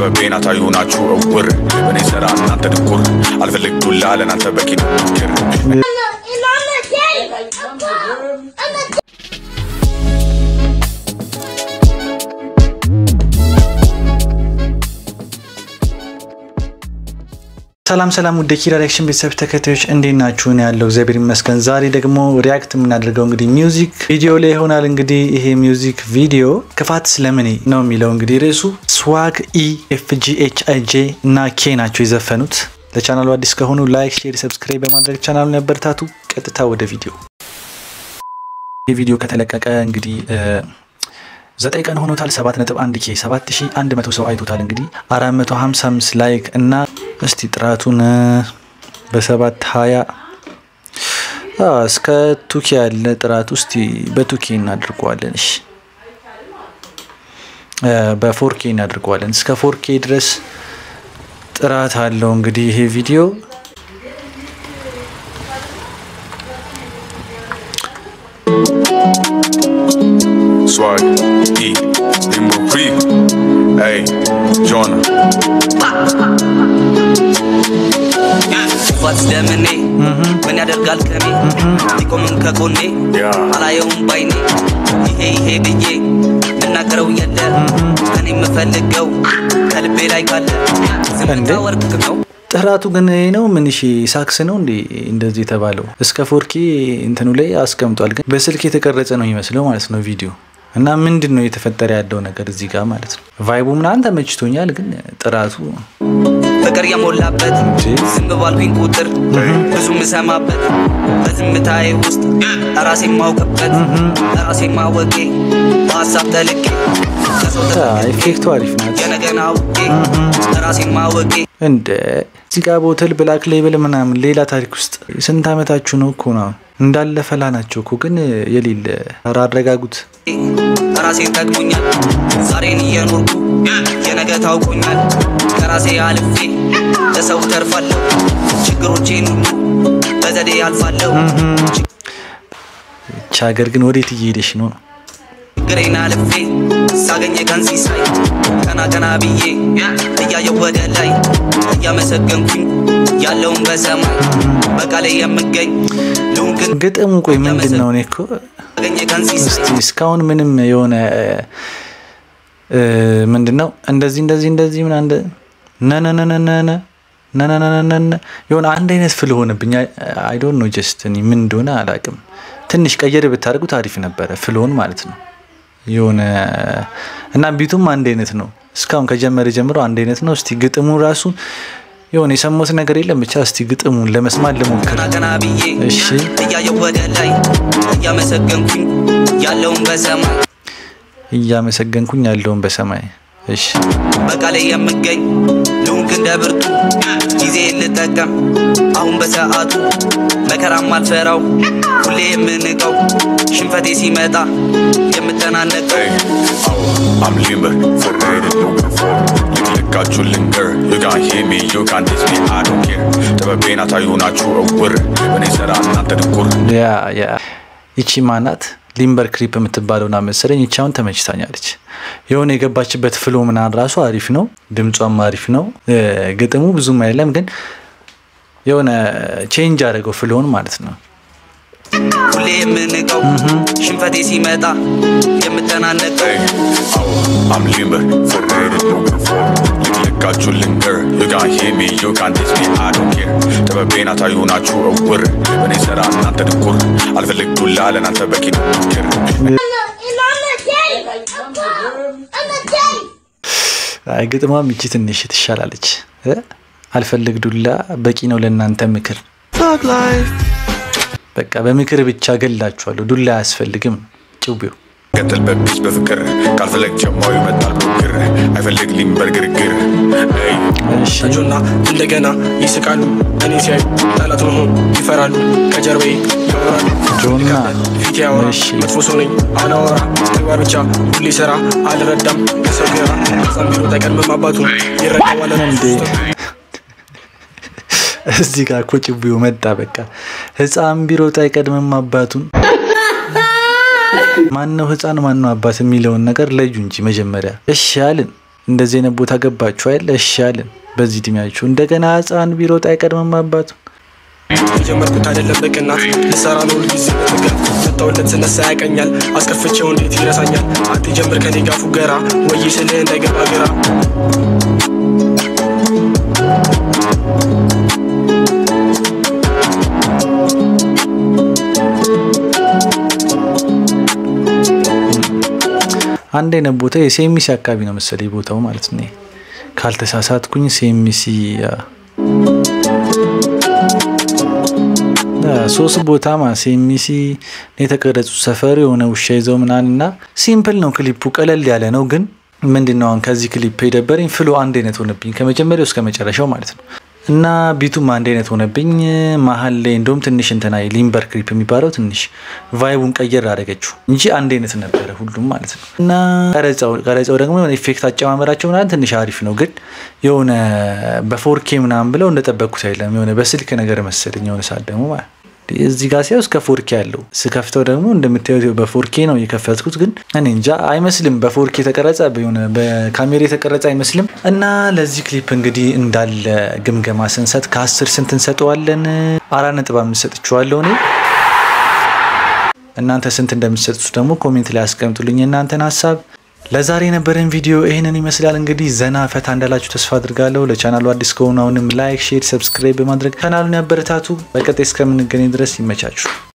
ጥበቤን አታዩ ናችሁ እውር በእኔ ስራ እናንተ ድኩር አልፈልግ ዱላ ለእናንተ በቂ ነው ክር And I'm not gay. I'm not. I'm not ሰላም ሰላም ውድ ኪራ ሪያክሽን ቤተሰብ ተከታዮች እንዴት ናችሁ? እኔ ያለው እግዚአብሔር ይመስገን። ዛሬ ደግሞ ሪያክት የምናደርገው እንግዲህ ሚውዚክ ቪዲዮ ላይ ይሆናል። እንግዲህ ይሄ ሚውዚክ ቪዲዮ ክፋት ስለምኔ ነው የሚለው እንግዲህ ርዕሱ ስዋግ ኢ ኤፍ ጂ ኤች አይ ጄ እና ኬ ናቸው የዘፈኑት። ለቻናሉ አዲስ ከሆኑ ላይክ፣ ሼር፣ ሰብስክራይብ በማድረግ ቻናሉን ያበረታቱ። ቀጥታ ወደ ቪዲዮ ይህ ቪዲዮ ከተለቀቀ እንግዲህ ዘጠኝ ቀን ሆኖታል። 7.1 ኬ 7100 ሰው አይቶታል። እንግዲህ 455 ላይክ እና እስቲ ጥራቱን በሰባት ሀያ እስከ ቱኬ ያለ ጥራቱ እስቲ በቱኬ እናድርገዋለን። እሺ በፎርኬ እናድርገዋለን። እስከ ፎርኬ ድረስ ጥራት አለው። እንግዲህ ይሄ ቪዲዮ swag E Limbo Creek Hey Jonah ክፋት ስለምኔ ምን ያደርጋል ከኔ ሊቆምም ከጎኔ Yeah አላየውም ባይኔ ይሄ ይሄ ብዬ ምናገረው የለ እኔ የምፈልገው ከልቤ ላይ ካለ ዝምታ እንዴ? ወርቅ ነው ጥራቱ ግን ይሄ ነው። ምን እሺ ሳክስ ነው እንዴ እንደዚህ የተባለው? እስከ ፎርኬ እንትኑ ላይ አስቀምጧል። ግን በስልክ የተቀረጸ ነው የሚመስለው ማለት ነው ቪዲዮ እና ምንድን ነው የተፈጠረ ያለው ነገር እዚህ ጋር ማለት ነው። ቫይቡ ምናምን ተመችቶኛል፣ ግን ጥራቱ ፍቅር የሞላበት ዝም ባልኩኝ ቁጥር ብዙ ምሰማበት በዝምታዬ ውስጥ ራሴ ማውቅበት ራሴ ማወቄ በሀሳብ ተልቄ ከሰው አ፣ ተፈቅቄ ኢፌክቱ አሪፍ ናት። የነገን አውቄ ራሴ ማወቄ እንደ እዚህ ጋር ቦትል ብላክ ሌብል ምናምን ሌላ ታሪክ ውስጥ ስንት ዓመታችሁ ነው እኮ ነው እንዳለ ፈላ ናቸው እኮ ግን የሌለ ኧረ አረጋጉት። ራሴን ጠቅሞኛል ዛሬን እየኖርኩ የነገ ታውቆኛል ከራሴ አልፌ ለሰው ተርፋለሁ ችግሮቼን ሁሉ በዘዴ አልፋለሁ ይቺ ሀገር ግን ወዴት እየሄደች ነው? ችግሬን አልፌ ሳገኘ ቀን ሲሳይ ቀና ቀና ብዬ እያየው ወደ ላይ እያመሰገንኩኝ ያለውን በሰማይ በቃሌ የምገኝ ልሁን ግን ግጥሙ ቆይ ምንድን ነው? እኔ እኮ ሳገኘ ቀን ሲሳይ እስቲ እስካሁን ምንም የሆነ እ፣ ምንድን ነው እንደዚህ እንደዚህ እንደዚህ ምና እንደ ነነነነነ ነነነነነ የሆነ አንድ አይነት ፍል ሆነብኝ። አይ ዶንት ኖ ጀስት እኔ ምን እንደሆነ አላውቅም። ትንሽ ቀየር ብታደርጉት አሪፍ ነበረ፣ ፍልሆን ማለት ነው የሆነ እና ቢቱም አንድ አይነት ነው። እስካሁን ከጀመረ ጀምሮ አንድ አይነት ነው። እስቲ ግጥሙ ራሱ የሆነ የሰማሁት ነገር የለም። ብቻ እስቲ ግጥሙን ለመስማት ልሞክር። ቀና ቀና ብዬ እሺ እያየው ወደ ላይ እያመሰገንኩኝ ያለውን በሰማይ እያመሰገንኩኝ ያለውን በሰማይ እሺ በቃሌ የምገኝ ልሁን እንደ ብርቱ ጊዜ ልጠቀም አሁን በሰዓቱ መከራም አልፈራው ሁሌ የምንቀው ሽንፈቴ ሲመጣ የምተናነቀው Hey Oh I'm limber Forbidden no before ልክልካችሁ ልንገር You can't hear me You can't diss me I don't care ጥበቤን አታዩ ናችሁ እውር በእኔ ስራ እናንተ ድኩር ያ ያ ይቺ ማናት ሊምበር ክሪፕ የምትባለውና መሰለኝ ይቺ አሁን ተመችታኛለች። የሆነ የገባችበት ፍሎ ምናምን ራሱ አሪፍ ነው፣ ድምጿም አሪፍ ነው። እ፣ ግጥሙ ብዙም አይደለም ግን የሆነ ቼንጅ አደረገው ፍሎውን ማለት ነው። ሁሌ የምንቀው ሽንፈቴ ሲመጣ የምተናነቀው Hey Oh I'm limber Forbidden no before ልክልካችሁ ልንገር You can't hear me You can't diss me I don't care ጥበቤን አታዩ ናችሁ እውር በእኔ ስራ እናንተ ድኩር አልፈልግ ዱላ ለእናንተ በቂ ነው ክር And I'm not gay. I'm not. I'm not gay. አይ ግጥሟም ይቺ ትንሽ ትሻላለች። እ? አልፈልግ ዱላ በቂ ነው ለእናንተ ምክር። በቃ በምክር ብቻ ገላችኋለሁ፣ ዱላ አያስፈልግም። ጭቤው ቀጥል በፒስ በፍቅር ካልፈለግ ጀማው ይመጣል ብግር አይፈልግ ሊምበር ግርግር Hey እሺ ተጆና እንደገና ይስቃሉ እኔ ሲያዩ ጠላት መሆን ይፈራሉ ከጀርባዬ ያወራሉ ጆና ፊት ያወራ እሺ መጥፎ ሰው ነኝ አላወራ ተግባር ብቻ ሁሌ ስራ አልረዳም ከሰው ግራ ህፃን ቢሮ አይቀድምም አባቱ ይረዳዋል እንዴ እዚህ ጋር እኮ ጭቤው መጣ። በቃ ህፃን ቢሮጥ አይቀድምም አባቱን። ማነው ህፃን ማነው አባት የሚለውን ነገር ለዩ እንጂ መጀመሪያ እሺ አልን። እንደዚህ አይነት ቦታ ገባችሁ አይደል? እሺ አለን። በዚህ እድሜያችሁ እንደገና ህፃን ቢሮጥ አይቀድምም አባቱ። የጀመርኩት አይደለም በቅናት ልሰራ ነው ሁልጊዜ በትጋት መጣሁለት ስነሳ ያቀኛል አስከፍቼው እንዴት ይረሳኛል አትጀምር ከኔ ጋር ፉገራ ወይ ስልህ እንዳይገባ ግራ አንድ አይነት ቦታ የሴሚሲ አካባቢ ነው መሰለኝ ቦታው ማለት ነው። ካልተሳሳትኩኝ ሴሚሲ ሶስት ቦታ ማ ሴሚሲ የተቀረጹ ሰፈር የሆነ ውሻ ይዘው ምናምን እና ሲምፕል ነው ክሊፑ፣ ቀለል ያለ ነው። ግን ምንድን ነው አሁን ከዚህ ክሊፕ የደበረኝ ፍሎ አንድ አይነት ሆነብኝ ከመጀመሪያው እስከ መጨረሻው ማለት ነው። እና ቢቱም አንድ አይነት ሆነብኝ። መሀል ላይ እንደውም ትንሽ እንትና ሊምበር ክሊፕ የሚባለው ትንሽ ቫይቡን ቀየር አደረገችው እንጂ አንድ አይነት ነበረ ሁሉም ማለት ነው። እና ቀረጻው ቀረጻው ደግሞ የሆነ ኢፌክት አጨማመራቸው ምናምን ትንሽ አሪፍ ነው። ግን የሆነ በፎርኬ ምናምን ብለው እንደጠበቅኩት አይደለም። የሆነ በስልክ ነገር መሰለኝ የሆነ ሰዓት ደግሞ ማለት እዚህ ጋር ሲያው እስከ ፎርኬ አለው። ስከፍተው ደግሞ እንደምታዩት በፎርኬ ነው የከፈትኩት። ግን እኔ እንጃ አይመስልም። በፎርኬ የተቀረጸ የሆነ በካሜራ የተቀረጸ አይመስልም። እና ለዚህ ክሊፕ እንግዲህ እንዳለ ግምገማ ስንሰጥ ከአስር ስንት እንሰጠዋለን? አራት ነጥብ አምስት ሰጥቼዋለሁ እኔ። እናንተ ስንት እንደምትሰጡት ደግሞ ኮሜንት ላይ አስቀምጡልኝ እናንተን ሀሳብ። ለዛሬ የነበረን ቪዲዮ ይህንን ይመስላል። እንግዲህ ዘና ፈታ እንዳላችሁ ተስፋ አድርጋለሁ። ለቻናሉ አዲስ ከሆኑ አሁንም ላይክ፣ ሼር፣ ሰብስክራይብ በማድረግ ቻናሉን ያበረታቱ። በቀጣይ እስከምንገናኝ ድረስ ይመቻችሁ።